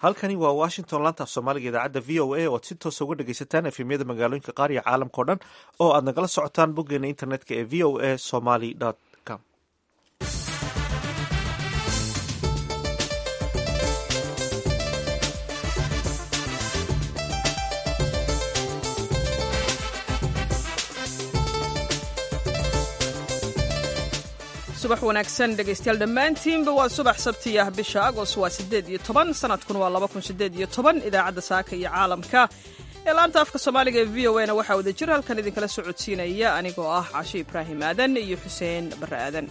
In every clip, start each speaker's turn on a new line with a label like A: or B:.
A: halkani waa washington laanta af soomaaliga idaacadda v o a oad si toosa uga dhegaysataan efemyada magaalooyinka qaar iyo caalamka o dhan oo aad nagala socotaan boggeena internetka ee v o a somaly com
B: subax wanaagsan dhegaystayaal dhammaantiinba waa subax sabtiyah bisha agoost waa siddeed iyo toban sanadkuna waa laba kun siddeed iyo toban idaacadda saaka iyo caalamka ee laanta afka soomaaliga ee v o a na waxaa wada jir halkan idinkala socodsiinaya anigoo ah cashe ibraahim aadan iyo xuseen barre aadan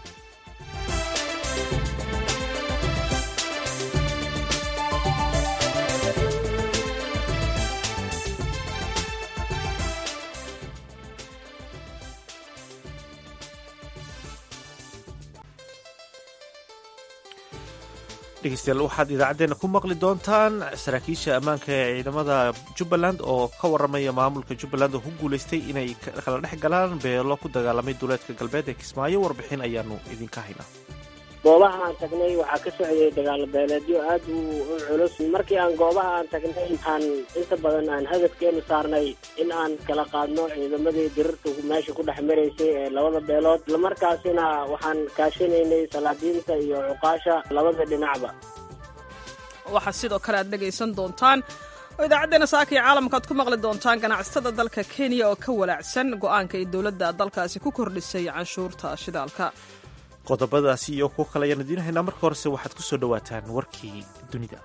A: dhegeystayaal waxaad idaacaddeenna ku maqli doontaan saraakiisha ammaanka ee ciidamada jubbaland oo ka warramaya maamulka jubbaland oo ku guulaystay inay kala dhex galaan beelo ku dagaalamay duleedka galbeed ee kismaayo warbixin ayaanu idinka haynaa
C: goobaha aan tagnay waxaa ka socday dagaalo beeleedyo aad u culus markii aan goobaha aan tagnay aan inta badan aan hadafkeenu saarnay in aan kala qaadno ciidamadii dirirta meesha ku dhex maraysay ee labada beelood islamarkaasina waxaan kaashanaynay salaadiinta iyo cuqaasha labada dhinacba
B: waxaa sidoo kale aad dhegaysan doontaan oo idaacaddeena saaka iyo caalamka aad ku maqli doontaan ganacsatada dalka kenya oo ka walaacsan go'aanka ay dowladda dalkaasi ku kordhisay canshuurta shidaalka
A: qodobadaasi iyo kuwo kale ayaan idiin haynaa marka horese waxaad ku soo dhowaataan warkii dunida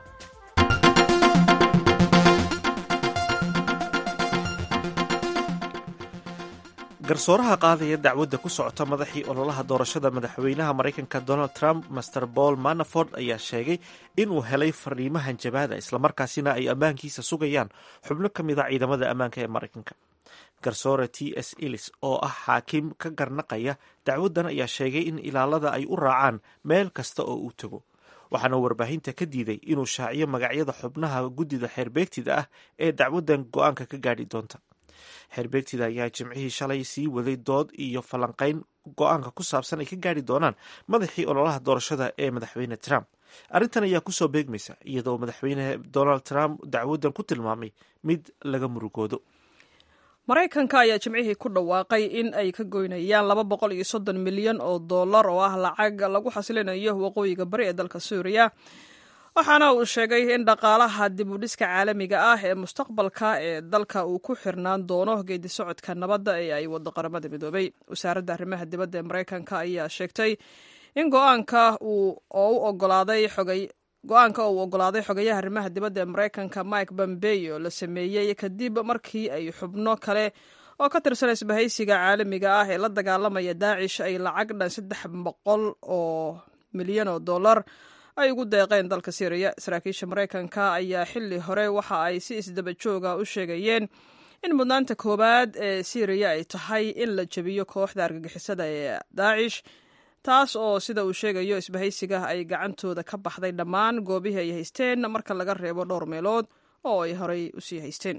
A: garsooraha qaadaya dacwadda ku socota madaxii ololaha doorashada madaxweynaha maraykanka donald trump master paul manaford ayaa sheegay inuu helay fariimahan jabaada islamarkaasina ay ammaankiisa sugayaan xubno ka mid a ciidamada ammaanka ee maraykanka garsoore t s ilis oo ah xaakim ka garnaqaya dacwaddan ayaa sheegay in ilaalada ay u raacaan meel kasta oo uu tego waxaana warbaahinta ka diiday inuu shaaciyo magacyada xubnaha guddida xeerbeegtida ah ee dacwaddan go-aanka ka gaadhi doonta xeerbeegtida ayaa jimcihii shalay sii waday dood iyo falanqayn go-aanka ku saabsan ay ka gaadhi doonaan madaxii ololaha doorashada ee madaxweyne trump arrintan ayaa kusoo beegmaysa iyadoo madaxweyne donald trump dacwaddan ku tilmaamay mid laga murugoodo
B: maraykanka ayaa jimcihii ku dhawaaqay in ay ka goynayaan laba boqol iyo soddon milyan oo dollar oo ah lacag lagu xasilinayo waqooyiga bari ee dalka suuriya waxaana uu sheegay in dhaqaalaha dib u dhiska caalamiga ah ee mustaqbalka ee dalka uu ku xirnaan doono geedi socodka nabadda ee ay wado qaramada midoobay wasaaradda arrimaha dibadda ee maraykanka ayaa sheegtay in go-aanka uu oo u ogolaaday xogay go-aanka uu ogolaaday xogayaha arrimaha dibadda ee maraykanka mike bombeyo la sameeyey kadib markii ay xubno kale oo ka tirsan isbahaysiga caalamiga ah ee la dagaalamaya daacish ay lacag dhan saddex boqol oo milyan oo dollar ay ugu deeqeen dalka syriya saraakiisha maraykanka ayaa xili hore waxa ay si isdaba jooga u sheegayeen in mudnaanta koowaad ee syriya ay tahay in la jebiyo kooxda argagixisada ee daacish taas oo sida uu sheegayo isbahaysiga ay gacantooda ka baxday dhammaan goobihii ay haysteen marka laga reebo dhowr meelood oo ay horey usii haysteen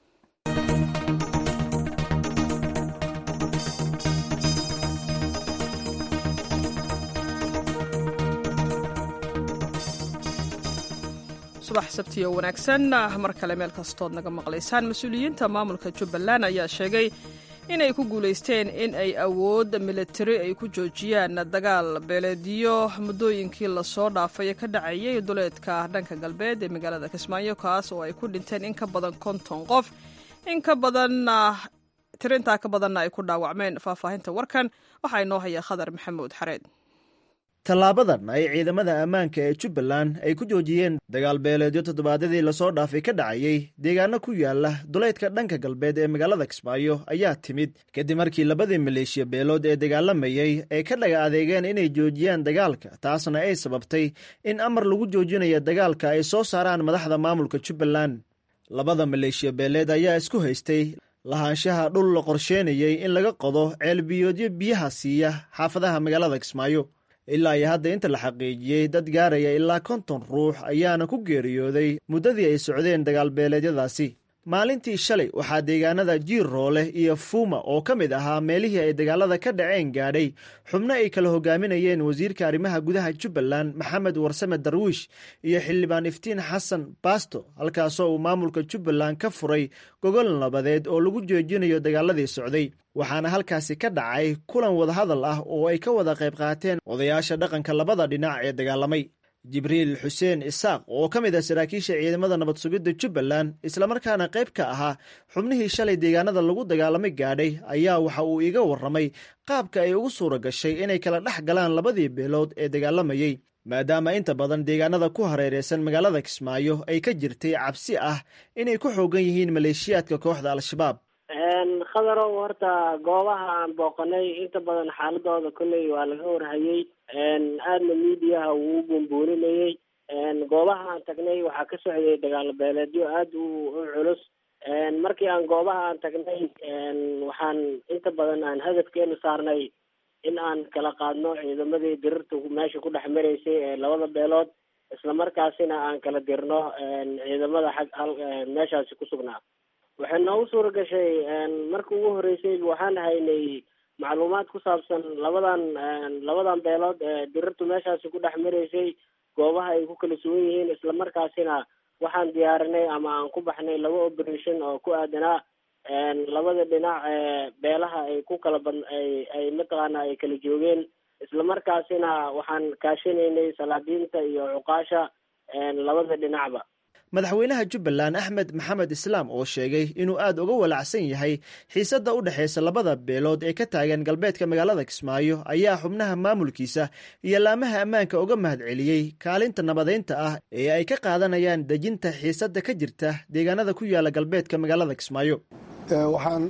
B: subax sabtiyo wanaagsan mar kale meel kastood naga maqlaysaan mas-uuliyiinta maamulka jubbaland ayaa sheegay inay ku guulaysteen in ay awood militari ay ku joojiyaan dagaal beeleedyo muddooyinkii lasoo dhaafay ka dhacayay duleedka dhanka galbeed ee magaalada kismaayo kaas oo ay ku dhinteen in ka badan konton qof in ka badanna tirintaa ka badanna ay ku dhaawacmeen faahfaahinta warkan waxaa inoo haya khadar maxamuud xareed
D: tallaabadan ay ciidamada ammaanka ee jubbaland ay ku joojiyeen dagaal beeleedyo toddobaadyadii lasoo dhaafay ka dhacayey deegaano ku yaala duleydka dhanka galbeed ee magaalada kismaayo ayaa timid kadib markii labadii maleeshiya beelood ee dagaalamayey ay ka dhaga adeegeen inay joojiyaan dagaalka taasna ay sababtay in amar lagu joojinayo dagaalka ay soo saaraan madaxda maamulka jubbaland labada maleeshiya beeleed ayaa isku haystay lahaanshaha dhul la qorsheenayey in laga qodo ceelbiyoodyo biyaha siiya xaafadaha magaalada kismaayo ilaa iyo hadda inta la xaqiijiyey dad gaaraya ilaa konton ruux ayaana ku geeriyooday muddadii ay socdeen dagaalbeeleedyadaasi maalintii shalay waxaa deegaanada jiirroole iyo fuuma oo ka mid ahaa meelihii ay dagaalada ka dhaceen gaadhay xubno ay kala hogaaminayeen wasiirka arrimaha gudaha jubbaland maxamed warsame darwiish iyo xildhibaan iftiin xasan baasto halkaasoo uu maamulka jubbaland ka furay gogol nabadeed oo lagu joojinayo dagaaladii socday waxaana halkaasi ka dhacay kulan wadahadal ah oo ay ka wada qayb qaateen odayaasha dhaqanka labada dhinac ee dagaalamay jibriil xuseen isaaq oo ka mid ah saraakiisha ciidamada nabad sugidda jubbaland islamarkaana qayb ka ahaa xubnihii shalay deegaanada lagu dagaalamay gaadhay ayaa waxa uu iga warramay qaabka ay ugu suura gashay inay kala dhex galaan labadii beelood ee dagaalamayey maadaama inta badan deegaanada ku hareereysan magaalada kismaayo ay ka jirtay cabsi ah inay ku xoogan yihiin maleeshiyaadka kooxda al-shabaab
C: khadarow horta goobaha aan booqanay inta badan xaaladooda kolley waa laga warhayey aadna miidiyaha wuu u buunbuuninayey goobaha aan tagnay waxaa ka socday dagaalo beeleedyo aada u u culus markii aan goobaha aan tagnay waxaan inta badan aan hadafkeenu saarnay in aan kala qaadno ciidamadii dirirta meesha ku dhex maraysay ee labada beelood islamarkaasina aan kala dirno ciidamada xag meeshaasi ku sugnaa waxay noogu suura gashay marka ugu horeysay waxaan haynay macluumaad ku saabsan labadan labadan beelood ee dirirtu meeshaasi ku dhex maraysay goobaha ay ku kala sugan yihiin islamarkaasina waxaan diyaarinay ama aan ku baxnay laba operation oo ku aadanaa labada dhinac ee beelaha ay ku kala bad ay ay mataqaana ay kala joogeen islamarkaasina waxaan kaashinaynay salaadiinta iyo cuqaasha labada dhinacba
D: madaxweynaha jubbaland axmed maxamed islaam oo sheegay inuu aada uga walacsan yahay xiisadda u dhexaysa labada beelood ee ka taagan galbeedka magaalada kismaayo ayaa xubnaha maamulkiisa iyo laamaha ammaanka uga mahadceliyey kaalinta nabadeynta ah ee ay ka qaadanayaan dejinta xiisadda ka jirta deegaanada ku yaala galbeedka magaalada kismaayo
E: waxaan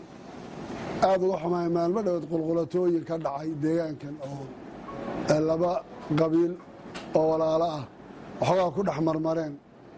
E: aada uga xumahay maalmo dhoweed qulqulatooyin ka dhacay deegaankan oo laba qabiil oo walaalo ah waxoogaa ku dhex marmareen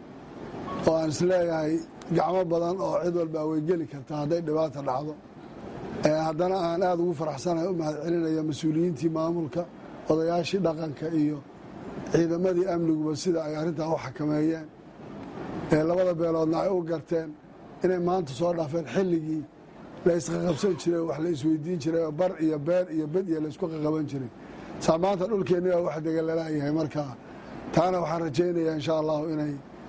E: oo aan isleeyahay gacmo badan oo cid walbaa way geli kartaa hadday dhibaata dhacdo haddana aan aada ugu faraxsanahay u mahad celinaya mas-uuliyiintii maamulka odayaashii dhaqanka iyo ciidamadii amniguba sida ay arrintaa u xakameeyeen labada beeloodna ay u garteen inay maanta soo dhaafeen xilligii la isqaqabsan jiray wax la isweydiin jiray oo bar iyo beer iyo bed iyo laysku qaqaban jiray saa maanta dhulkeenni baa wax degalalaayahay markaa taana waxaan rajaynayaa insha allahu inay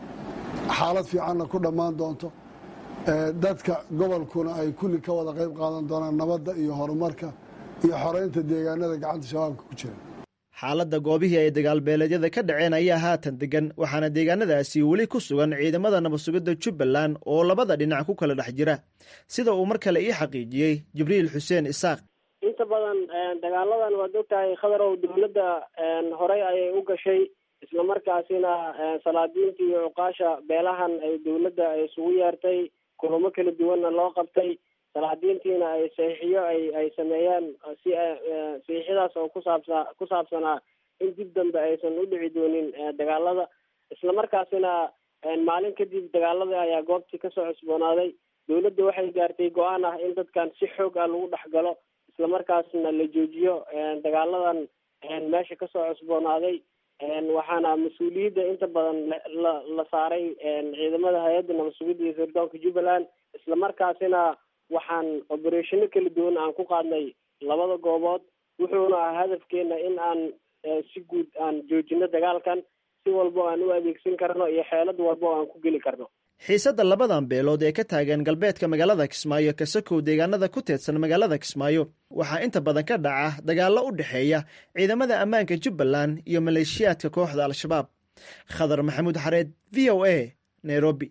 E: xaalad fiicanna ku dhammaan doonto dadka gobolkuna ay kulli ka wada qayb qaadan doonaan nabadda iyo horumarka iyo xoreynta deegaanada gacanta shabaabka ku jira
D: xaaladda goobihii ay dagaalbeeleedyada ka dhaceen ayaa haatan degan waxaana deegaanadaasi weli ku sugan ciidamada nabadsugidda jubbaland oo labada dhinac ku kala dhex jira sida uu mar kale ii xaqiijiyey jibriil xuseen isaaq
C: inta badan dagaaladan waad ogtahay khadarow dowladda horey ayay u gashay islamarkaasina salaadiinta iyo cuqaasha beelahan ay dowladda ay isugu yeertay kulamo kala duwanna loo qabtay salaadiintiina ay saxiixiyo ay ay sameeyaan si saxiixyadaas oo kusaabsa ku saabsanaa in dib dambe aysan u dhici doonin dagaalada islamarkaasina maalin kadib dagaalada ayaa goobtii kasoo cusboonaaday dowladda waxay gaartay go-aan ah in dadkan si xoog ah lagu dhex galo islamarkaasna la joojiyo dagaaladan meesha kasoo cusboonaaday waxaana mas-uuliyadda inta badan la la saaray ciidamada hay-adda nabadsugidda iyo sirdoonka jubbaland islamarkaasina waxaan obereshino kala duwan aan ku qaadnay labada goobood wuxuuna ah hadafkeena in aan si guud aan joojino dagaalkan si walbo aan u adeegsan karno iyo xeelad walbo aan ku geli karno
D: xiisadda labadan beelood ee ka taagan galbeedka magaalada kismaayo kasakow deegaanada ku teedsan magaalada kismaayo waxaa inta badan ka dhaca dagaallo u dhexeeya ciidamada ammaanka jubbaland iyo maleeshiyaadka kooxda al-shabaab khadar maxamuud xareed v o a nairobi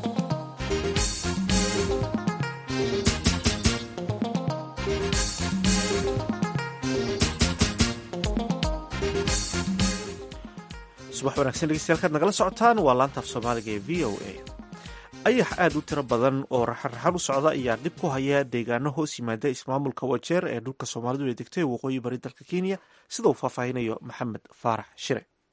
A: subax wanagsan dhegeystayaal kaad nagala socotaan waa laanta af soomaaliga ee v o a ayax aada u tiro badan oo raxan-raxan u socda ayaa dhib ku haya deegaano hoos yimaada ismaamulka wajeer ee dhulka soomaalidu ay degtay waqooyi bari dalka kenya sida uu faahfaahinayo maxamed faarax shire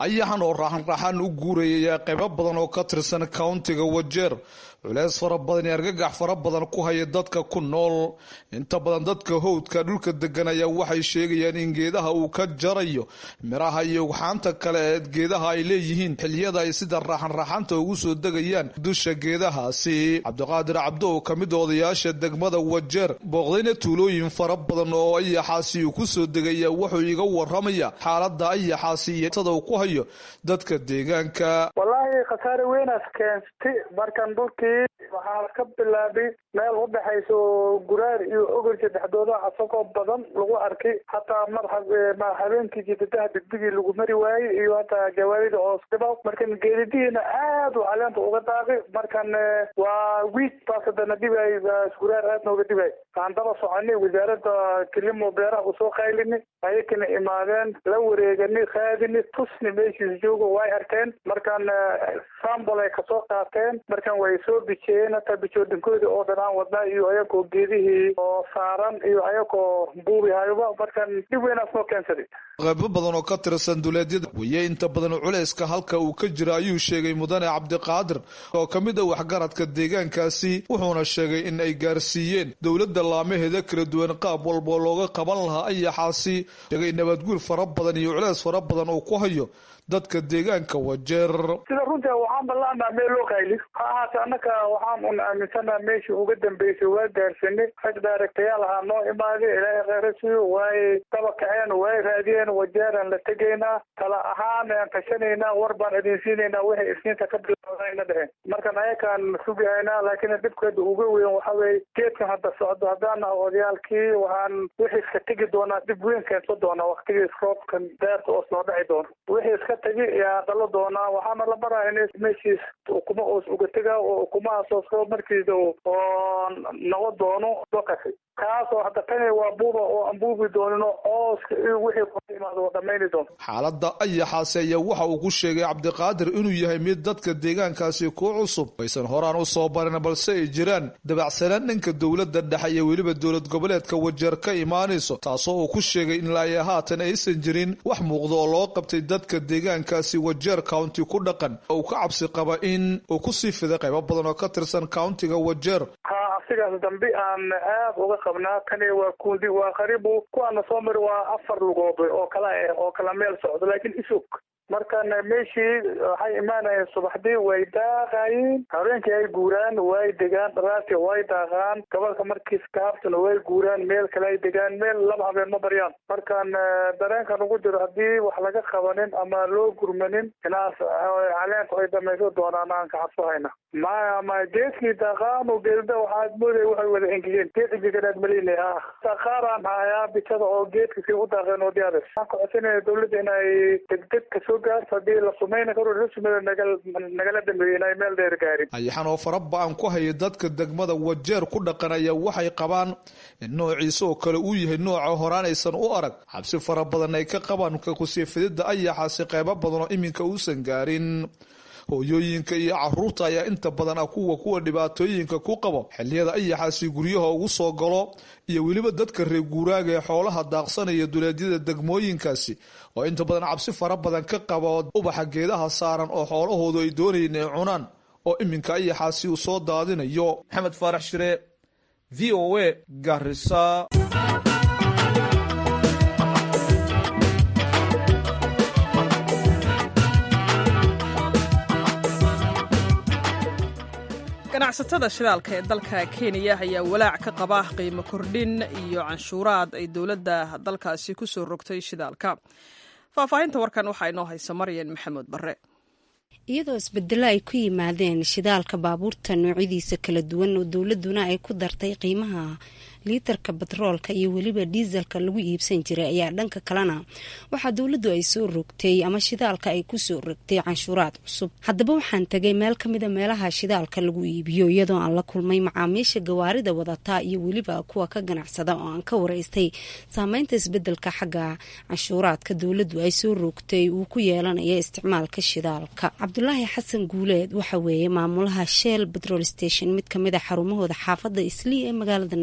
F: ayaxan oo raaxanraaxan u guurayaya qaybo badan oo ka tirsan countiga wajeer culeys fara badan iyo argagax fara badan ku haya dadka ku nool inta badan dadka howdka dhulka degan ayaa waxay sheegayaan in geedaha uu ka jarayo miraha iyo ugxaanta kale ee geedaha ay leeyihiin xiliyada ay sida raaxanraaxanta ugu soo degayaan dusha geedahaasi cabdiqaadir cabdo oo ka mid odayaasha degmada wajeer booqdayna tuulooyin fara badan oo ayaxaasi uu ku soo degaya wuxuu iga waramaya xaalada ayaxaasi iyo tada uu ku hayo dadka deegaanka
G: wallaahi khasaare weynaas keentay markan dhulkii waxaa ka bilaabay meel u dhexaysa oo guraar iyo ogorja dhexdooda asagoo badan lagu arkay hataa mar habeenkii jidadaha degdegii lagu mari waayey iyo hataa gawaarida hoos dhiba markan geedidihiina aad u caleenta uga daaqay markan waa wiig baas hadana dhibay guraar aad nooga dhibay waxaan daba soconay wasaaradda kilimo beeraha usoo qaylini ayakana imaadeen la wareegani qaadini tusni meeshiis jooga way arkeen markan sambol ay kasoo qaateen markan way soo bijiyeen hataa bijoodinkooda oo dhan aan wadnaa iyo ayagoo geedihii oo saaran iyo ayagoo buubihayba markan dhib weynaas noo keensaday
F: qaybo badan oo ka tirsan duleedyada waye inta badan culeyska halka uu ka jira ayuu sheegay mudane cabdiqaadir oo ka mid a waxgaradka deegaankaasi wuxuuna sheegay in ay gaarsiiyeen dowladda laamaheeda kala duwan qaab walboo looga qaban lahaa ayaxaasi sheegay nabadguur fara badan iyo culeys fara badan uu ku hayo dadka deegaanka wajeer
G: sida runtii waxaan ballaanaa meel loo qayli ha ahaate annaka waxaan un aaminsanaa meeshii uga dambeysay waa gaarsanay rag daaragtayaal ahaa noo imaaday ilaahay kheyra siiyo waay daba kaceen waay raadiyeen wajeeraan la tegaynaa tala ahaan aan tashanaynaa war baan idin siinaynaa waxay isniinta ka bilaabana dheheen markan ayakaan sugahaynaa laakiin dhibkeeda uga weyn waxa weeye geedkan hadda socdo haddaan naha odayaalkii waxaan wixii iska tegi doonaa dhib weyn keensan doonaa waktigiis roobkan daarta oos noo dhici doono wixii iska tegi yaa dhalo doonaa waxaana la baraa in meeshiis ukuma oos uga tegaa oo ukumahaas oos roob markiisa oo noqo doono dokasi kaasoo hadda tani waa buuba oo aan buubi doonino ooska iyo wixii ku imaado oo dhammayni doono
F: xaaladda ayaxaasi ayaa waxa uu ku sheegay cabdiqaadir inuu yahay mid dadka deegaankaasi ku cusub aysan horaan u soo barin balse ay jiraan dabacsanaan dhanka dowladda dhexe iyo weliba dowlad goboleedka wajeer ka imaanayso taasoo uu ku sheegay in laaya haatan aysan jirin wax muuqda oo loo qabtay dadka deegaankaasi wajeer county ku dhaqan oo uu ka cabsi qaba in uu kusii fiday qaybo badan oo ka tirsan countiga wajeer
G: sigaas dambe aan aad uga qabnaa kani waa kundi waa qaribu kuwaana soo mari waa afar lugood oo kala ah oo kala meel socdo laakiin isog markan meeshii waxay imaanayeen subaxdii way daaqayiin habeenkii ay guuraan way degaan dharaartii way daaqaan gobolka markiis kaabtuna way guuraan meel kale ay degaan meel laba habeen ma baryaan markan dareenkan ugu jiro haddii wax laga qabanin ama loo gurmanin inaas caleenku ay dhamayso doonaan aan ka cabsahayna maya ma geedkii daaqaan oo geedada waxaad mooday waxay wada engegeen geed engeganaad malinay ah qaaraan hayaa bitada oo geedka si u daaqeen oo diyaar waxaan ka codsanaya dowladda in ay degdeg kasoo gaarto haddii la sumayna karo la sumeeyo nagal nagala dambeeyey in ay meel dheer gaarin
F: ayaxan oo fara ba-an ku haya dadka degmada wajeer ku dhaqan ayaa waxay qabaan in noociisa oo kale uu yahay nooca horaan aysan u arag xabsi fara badan ay ka qabaan kakusiifidida ayaxaasi qeybo badan oo iminka uusan gaarin hooyooyinka iyo caruurta ayaa inta badan ah kuwa kuwa dhibaatooyinka ku qabo xiliyada ayaxaasi guryaha ugu soo galo iyo weliba dadka reer guuraaga ee xoolaha daaqsanaya duleedyada degmooyinkaasi oo inta badan cabsi fara badan ka qaba ubaxa geedaha saaran oo xoolahoodu ay doonayeen ay cunaan oo iminka ayaxaasi uu soo daadinayo maxamed faarax shire v o a garisa
B: ganacsatada shidaalka ee dalka kenya ayaa walaac ka qaba qiimo kordhin iyo canshuuraad ay dowladda dalkaasi ku soo rogtay shidaalka faahfaahinta warkan waxaa inoo haysa maryan maxamuud barre
H: iyadoo isbedelo ay ku yimaadeen shidaalka baabuurta noocyadiisa kala duwan oo dowladuna ay ku dartay qiimaha liitarka batroolka iyo weliba diiselka lagu iibsan jiray ayaa dhanka kalena waxaa dowladdu ay soo rogtay ama shidaalka ay kusoo rogtay canshuuraad cusub haddaba waxaan tegay meel kamida meelaha shidaalka lagu iibiyo iyadoo aan la kulmay macaamiisha gawaarida wadataa iyo weliba kuwa ka ganacsada oo aan ka waraystay saameynta isbedelka xagga canshuuraadka dowladdu ay soo rogtay uu ku yeelanaya isticmaalka shidaalka cabdulaahi xasan guuleed waxa weeye maamulaha shell petrol station mid kamid a xarumahooda xaafadda islii ee magaalada nairobi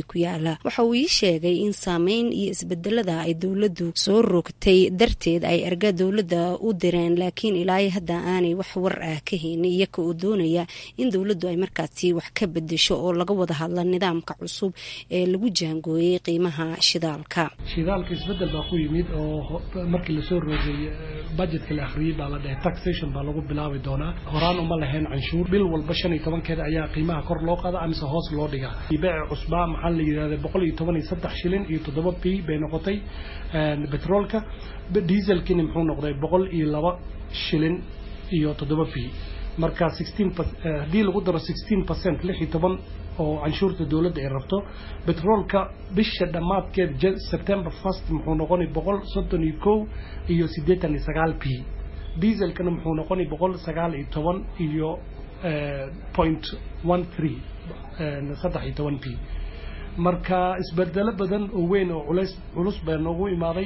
H: ku yaala waxa uu ii sheegay in saameyn iyo isbedelada ay dowladdu soo rogtay darteed ay erga dowladda u direen laakiin ilaa hadda aanay wax war ah ka haynin iyaka oo doonaya in dowladdu ay markaasi wax ka bedesho oo laga wada hadla nidaamka cusub ee lagu jaangooyey qiimaha shidaalka
I: shidaalka isbedel baa ku yimid oo markii lasoo roogay budgetka la akhriyey baa la dhahay taxation baa lagu bilaabi doonaa horaan uma lahayn canshuur bil walba shan iyo tobankeeda ayaa qiimaha kor loo qaada amise hoos loo dhigaa beeci cusbaa maxaa la yidhahda boqol iyo toban iyo saddex shilin iyo toddoba p bay noqotay betroolka dieselkini muxuu noqday boqol iyo laba shilin iyo toddoba p marka sixteen haddii lagu daro sixteen percent lix iyo toban oo canshuurta dowladda ay rabto betroolka bisha dhammaadkeed september first muxuu noqonay boqol soddon iyo kow iyo siddeetan iyo sagaal p dieselkana muxuu noqonay boqol sagaal iyo toban iyo point one three saddex iyo toban p marka isbedelo badan oo weyn oo culays culus baa noogu imaaday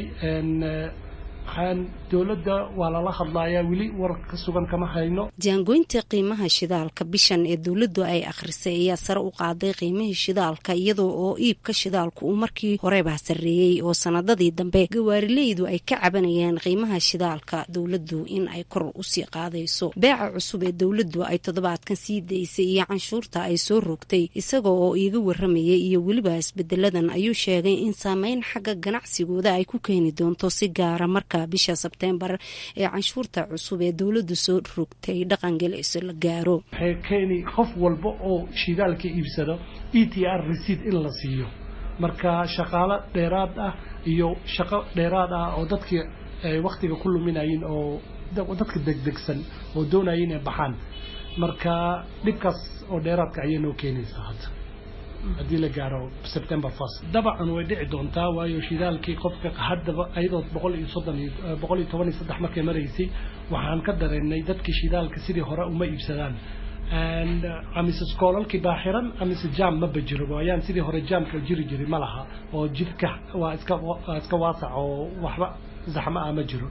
I: waxaan dowladda waa lala hadlayaa weli war ka sugan kama hayno
H: jaangoynta qiimaha shidaalka bishan ee dowladdu ay akhrisay ayaa sare u qaaday qiimihii shidaalka iyadoo oo iibka shidaalku uu markii horeba sarreeyey oo sanadadii dambe gawaarileydu ay ka cabanayeen qiimaha shidaalka dowladdu in ay kor usii qaadayso beeca cusub ee dowladdu ay toddobaadkan sii daysay iyo canshuurta ay soo rogtay isagoo oo iiga waramayay iyo weliba isbedeladan ayuu sheegay in saameyn xagga ganacsigooda ay ku keeni doonto si gaara marka bisha sebtembar ee canshuurta cusub ee dowladdu soo rogtay dhaqangelayso la gaaro
I: waxay keeni qof walba oo shidaalka iibsado e t r receipt in la siiyo marka shaqaalo dheeraad ah iyo shaqo dheeraad ah oo dadkii ay wakhtiga ku luminayin oo dadka degdegsan oo doonaya inay baxaan marka dhibkaas oo dheeraadka ayay noo keenaysaa hadda haddii la gaaro september first dabacan way dhici doontaa waayo shidaalkii qofka haddaba ayadoo boqol iyo soddon iyo boqol iyo toban iyo saddex markay maraysay waxaan ka dareennay dadkii shidaalka sidii hore uma iibsadaan amise skoolalkii baa xiran amise jam maba jiro waayaan sidii hore jaamka jiri jiri ma laha oo jidka waa iska waa iska waasac oo waxba zaxmo ah ma jiro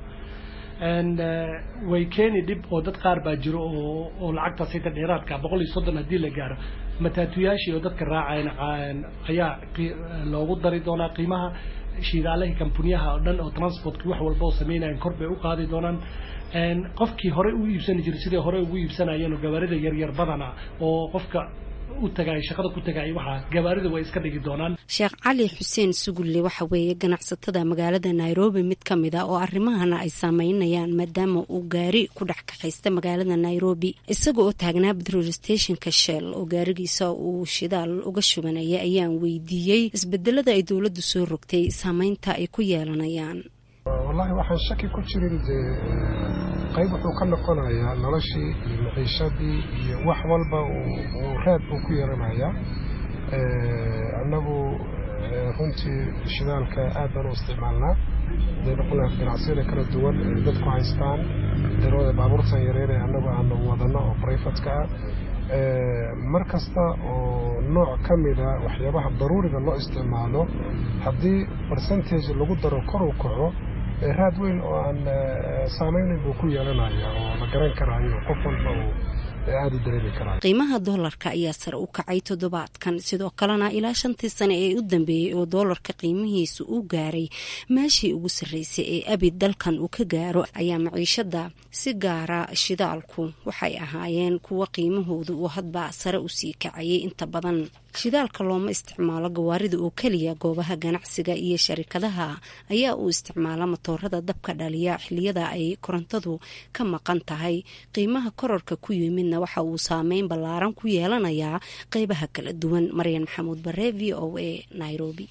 I: way keeni dhib oo dad qaar baa jiro oo oo lacagtaas hayta dheeraadka boqol iyo soddon haddii la gaaro mataatuyaashii oo dadka raacayn ayaa loogu dari doonaa qiimaha shidaalahii kampuniyaha oo dhan oo transportkii wax walba oo samaynayan kor bay u qaadi doonaan qofkii horey u iibsani jiray sidai horey ugu iibsanayeen oo gawaarida yaryar badana oo qofka u tagaay shaqada ku tagaay waxaa gawaarida way iska dhigi doonaan
H: sheekh cali xuseen sugulle waxa weeye ganacsatada magaalada nairobi mid ka mid a oo arrimahana ay saameynayaan maadaama uu gaari ku dhex kaxaysta magaalada nairobi isaga oo taagnaa petrol stationka shell oo gaarigiisa uu shidaal uga shubanaya ayaan weydiiyey isbedelada ay dowladdu soo rogtay saameynta ay ku yeelanayaan
J: wallaahi waxaan shaki ku jirin dee qayb wuxuu ka noqonayaa noloshii iyo maciishadii iyo wax walba uu raad uu ku yeelanayaa annagu runtii shidaalka aad baan u isticmaalnaa haday noqon laha ganacsiyada kala duwan ay dadku haystaan darooda baabuurtan yareer ee annagu aanu wadano oo brifatka ah mar kasta oo nooc ka mida waxyaabaha daruuriga loo isticmaalo haddii percentage lagu daro kor u kaco raad weyn oo aan saameynin buu ku yeelanaya oo la garan karaayo qof walba uu aada u dareemi karaayo
H: qiimaha doolarka ayaa sare u kacay toddobaadkan sidoo kalena ilaa shantii sane ee u dambeeyey oo doolarka qiimihiisu uu gaaray meeshii ugu sarreysay ee abid dalkan uu ka gaaro ayaa maciishada si gaara shidaalku waxay ahaayeen kuwa qiimahoodu uu hadba sare usii kacayay inta badan shidaalka looma isticmaalo gawaarida oo keliya goobaha ganacsiga iyo sharikadaha ayaa uu isticmaala matoorada dabka dhaliya xiliyada ay korontadu ka maqan tahay qiimaha kororka ku yimidna waxa uu saameyn ballaaran ku yeelanayaa qeybaha kala duwan maryan maxamuud bare v o a nairobi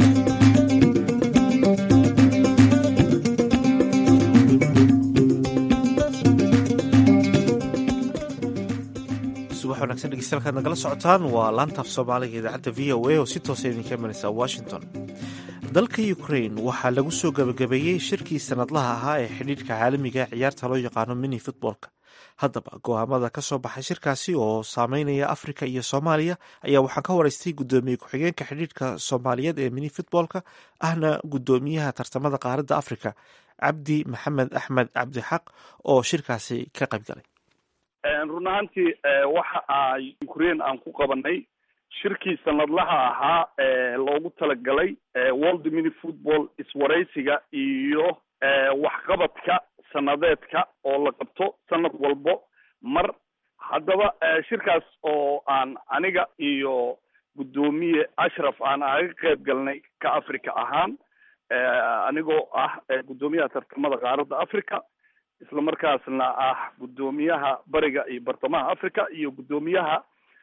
A: subax wanagsan dhegeystayaal kaad nagala socotaan waa laantaaf soomaaliga idaacadda v o a oo si toosa idinka imanaysa washington dalka ukrain waxaa lagu soo gabagabeeyey shirkii sanadlaha ahaa ee xidhiidhka caalamiga ee ciyaarta loo yaqaano mini futboolka haddaba go'aamada ka soo baxay shirkaasi oo saameynaya afrika iyo soomaaliya ayaa waxaan ka waraystay guddoomiye ku-xigeenka xidhiidhka soomaaliyeed ee mini futboolka ahna guddoomiyaha tartamada qaaradda afrika cabdi maxamed axmed cabdixaq oo shirkaasi ka qayb galay
K: run ahaantii waxa ay ukraine aan ku qabanay shirkii sanadlaha ahaa loogu talagalay world mini football iswaraysiga iyo waxqabadka sanadeedka oo la qabto sanad walbo mar haddaba shirkaas oo aan aniga iyo guddoomiye ashraf aan aga qayb galnay ka africa ahaan anigoo ah guddoomiyaha tartamada qaaradda africa isla markaasna ah guddoomiyaha bariga iyo bartamaha africa iyo guddoomiyaha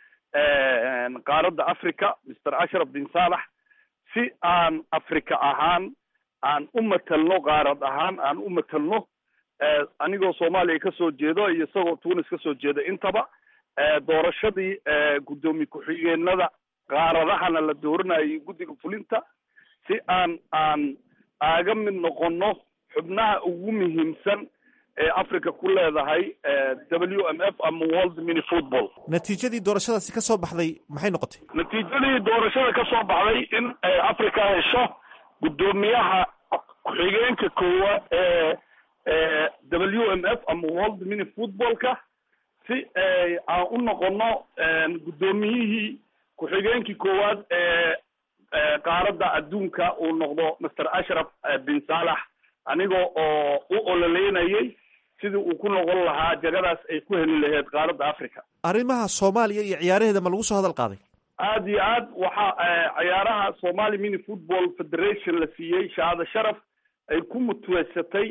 K: qaaradda africa mister ashraf bin saalax si aan africa ahaan aan u matalno qaarad ahaan aan u matalno anigoo soomaaliya kasoo jeedo iyo isagoo tunis kasoo jeeda intaba doorashadii guddoomiye ku-xigeenada qaaradahana la dooranayay guddiga fulinta si aan aan aaga mid noqono xubnaha ugu muhiimsan ee africa ku leedahay w m f ama world mini football
A: natiijadii doorashadaasi ka soo baxday maxay noqotay
K: natiijadii doorashada ka soo baxday in africa hesho guddoomiyaha ku-xigeenka koowaad ee w m f ama world mini footballka si aan u noqono guddoomiyihii ku-xigeenkii koowaad ee qaaradda adduunka uu noqdo master ashraf bin saalax aniga oo u ololeynayay sidii uu ku noqon lahaa jagadaas ay ku heli lahayd qaaradda africa
A: arrimaha soomaaliya iyo ciyaaraheeda ma lagu soo hadal qaaday
K: aada iyo aad waxaa ciyaaraha somali mini football federation la siiyey shahaado sharaf ay ku mutweysatay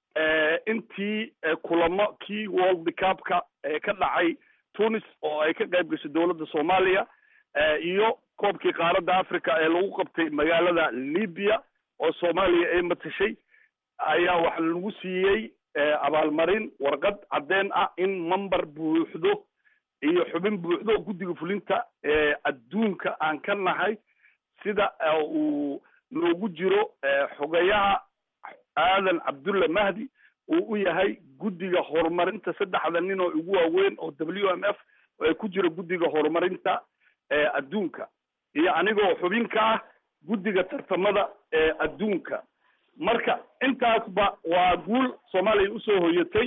K: intii kulamo kii world cupka ka dhacay tunis oo ay ka qayb gashay dowladda soomaaliya iyo koobkii qaaradda africa ee lagu qabtay magaalada libya oo soomaaliya ay matashay ayaa waxa lagu siiyey abaalmarin warqad caddeen ah in member buuxdo iyo xubin buuxdo guddiga fulinta ee adduunka aan ka nahay sida uu noogu jiro xogayaha aadan cabdulla mahdi uu u yahay guddiga horumarinta saddexda nin oo ugu waaweyn oo w m f ay ku jiro guddiga horumarinta adduunka iyo anigoo xubin ka ah guddiga tartamada ee adduunka marka intaasba waa guul soomaaliya usoo hoyatay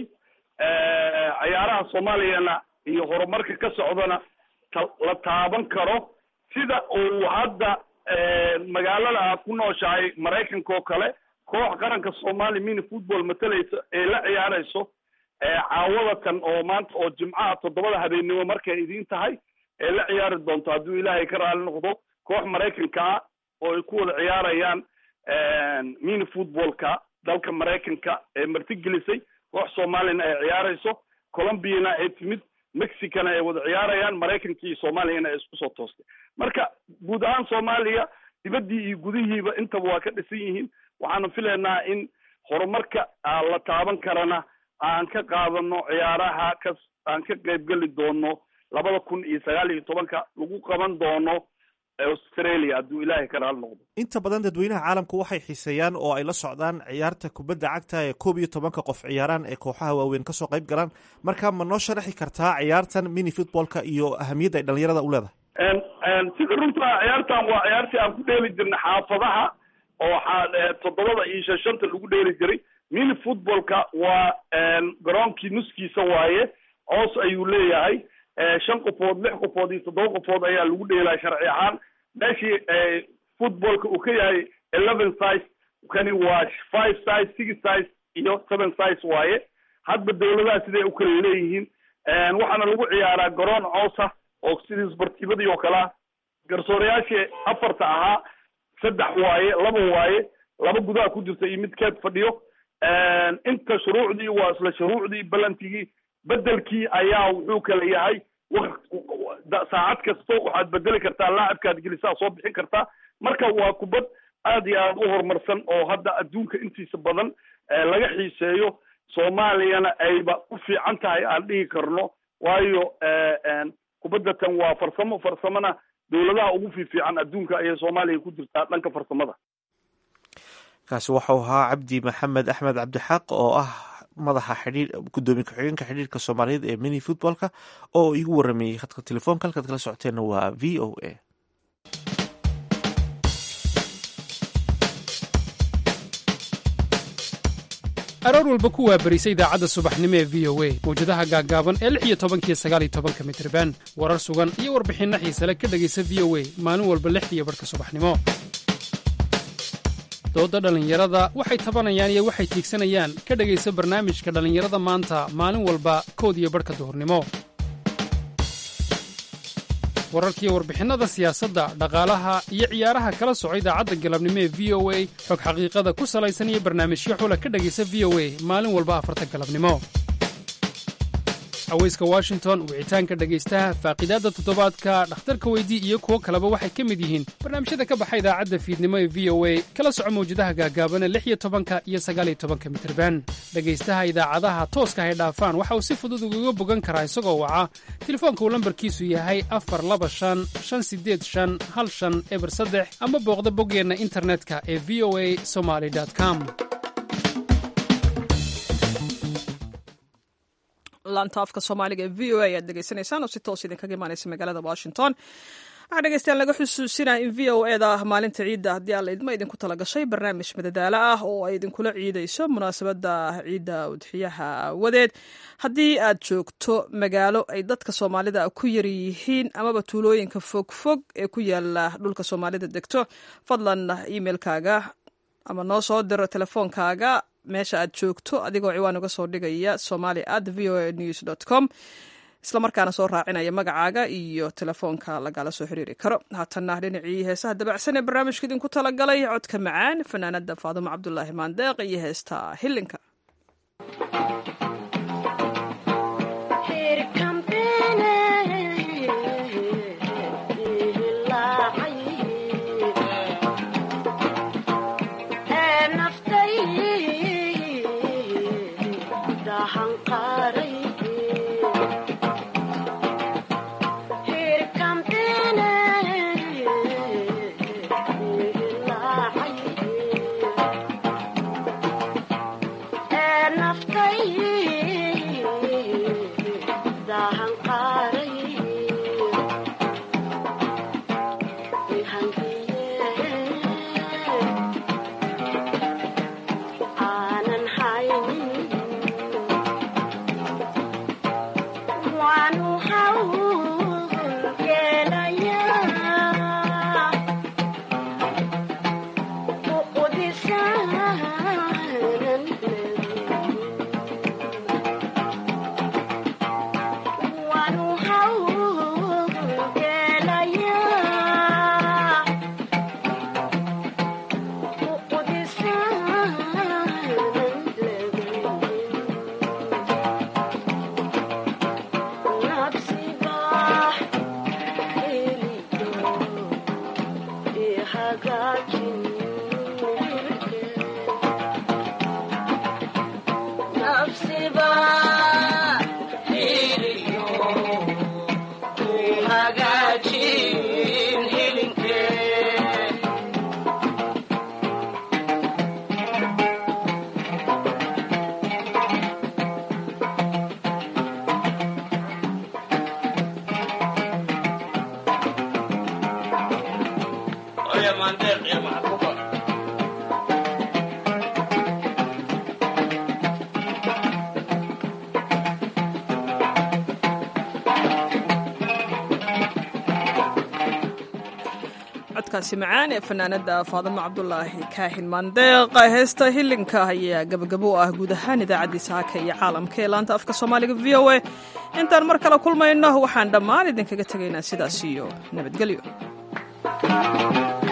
K: ciyaaraha soomaaliyana iyo horumarka ka socdana la taaban karo sida uu hadda magaalada aad ku nooshahay maraykanka oo kale koox qaranka soomaali mini football matalaysa ee la ciyaarayso caawadatan oo maanta oo jimcaha toddobada habeennimo markay idiin tahay ee la ciyaari doonto hadduu ilaahay ka raali noqdo koox maraykanka ah oo ay ku wada ciyaarayaan mini footballka dalka maraykanka ee martigelisay koox soomaaliyana ay ciyaarayso colombiana ay timid mexicana ay wada ciyaarayaan maraykanka iyo soomaaliyana ay isku soo toostay marka guud ahaan soomaaliya dibaddii iyo gudihiiba intaba waa ka dhisan yihiin waxaanu filaynaa in horumarka la taaban karana aan ka qaadano ciyaaraha ka aan ka qaybgeli doono labada kun iyo sagaal iyo tobanka lagu qaban doono australia hadduu ilaahay ka raali noqdo
A: inta badan dadweynaha caalamku waxay xiiseeyaan oo ay la socdaan ciyaarta kubadda cagta ee koob iyo tobanka qof ciyaaraan ee kooxaha waaweyn kasoo qayb galaan marka ma noo sharaxi kartaa ciyaartan mini footballka iyo ahamiyadda ay dhalinyarada u leedahay
K: sida runta ciyaartan waa ciyaartii aan ku dheeli jirnay xaafadaha oo toddobada iyo shan shanta lagu dheeli jiray mini footballka waa garoonkii nuskiisa waaye coos ayuu leeyahay shan qofood lix qofood iyo toddoba qofood ayaa lagu dheelaa sharci ahaan meeshii footballka uu ka yahay eleven size kani waa five size six size iyo seven size waaye hadba dawladaha siday u kala leeyihiin waxaana lagu ciyaaraa garoon coosa oo sidii isbartiibadii oo kalea garsoorayaashii afarta ahaa saddex waaye laba waaye laba gudaha ku jirta iyo mid keed fadhiyo inta shuruucdii waa isla shuruucdii balantigii bedelkii ayaa wuxuu kala yahay saacad kasto waxaad bedeli kartaa laacibkaad gelisaa soo bixin kartaa marka waa kubad aad iyo aad u horumarsan oo hadda adduunka intiisa badan laga xiiseeyo soomaaliyana ayba u fiican tahay aan dhihi karno waayo kubadda tan waa farsamo farsamona dowladaha ugu fiifiican adduunka ayay soomaaliya ku jirtaa dhanka farsamada
A: kaasi waxau ahaa cabdi maxamed axmed cabdixaaq oo ah madaxa xidhiir gudoomiye ku-xigeenka xidhiirka soomaaliyeed ee mini footballka oo igu warameeyey khadka telefoonka halkaad kala socoteenna waa v o a
L: aroor walba ku waabarisa idaacadda subaxnimo ee v o a mawjadaha gaaggaaban ee lix iyo tobankiyo sagaal iyo tobanka mitriban warar sugan iyo warbixinno xiise le ka dhegaysa v o a maalin walba lixdiiyo barhka subaxnimo doodda dhallinyarada waxay tabanayaan iyo waxay tiigsanayaan ka dhegaysa barnaamijka dhallinyarada maanta maalin walba kood iyo barhka duhurnimo wararkiiyo warbixinnada siyaasadda dhaqaalaha iyo ciyaaraha kala soco idaacadda galabnimo ee v o a xog xaqiiqada ku salaysan iyo barnaamijyo xula ka dhegaysa v o a maalin walba afarta galabnimo haweyska washington wicitaanka dhegaystaha faaqidaadda toddobaadka dhakhtarka weydii iyo kuwo kaleba waxay ka mid yihiin barnaamijyada ka baxa idaacadda fiidnimo ee v o a kala soco mawjadaha gaagaabana lix iyo tobanka iyo sagaaliyo tobanka mitirban dhegaystaha idaacadaha tooska hay dhaafaan waxa uu si fudud ugaga bogan karaa isagoo waca telefoonka uu lambarkiisu yahay afar laba shan shan sideed shan hal shan eber saddex ama booqda boggeenna internetka ee v o a somaly com
B: laanta afka soomaaliga ee v o a ayaad degeysanaysaan oo si toos idinkaga imaanaysa magaalada washington waxaa dhegeystayaal laga xusuusinaya in v o eda ah maalinta ciidda haddii alla idma idinku tala gashay barnaamij madadaalo ah oo ay idinkula ciidayso munaasabadda ciidda udxiyaha aawadeed haddii aad joogto magaalo ay dadka soomaalida ku yar yihiin amaba tuulooyinka fogfog ee ku yaala dhulka soomaalida degto fadlan emailkaaga ama noo soo diro telefoonkaaga meesha aad joogto adigoo ciwaan uga soo dhigaya somali at v o a news dot com islamarkaana soo raacinaya magacaaga iyo telefoonka lagala soo xiriiri karo haatanna dhinacii heesaha dabacsan ee barnaamijka idinku talagalay codka macaan fanaanada faadumo cabdulaahi maandeeq iyo heesta hilinka codkaasi macaan ee fanaanada faadimo cabdulaahi kaahin maandeeq heesta hilinka ayaa gabagabo u ah guud ahaan idaacaddii saaka iyo caalamka ee laanta afka soomaaliga v o a intaan mar kale kulmayno waxaan dhammaan idinkaga tegaynaa sidaas iyo nabadgelyo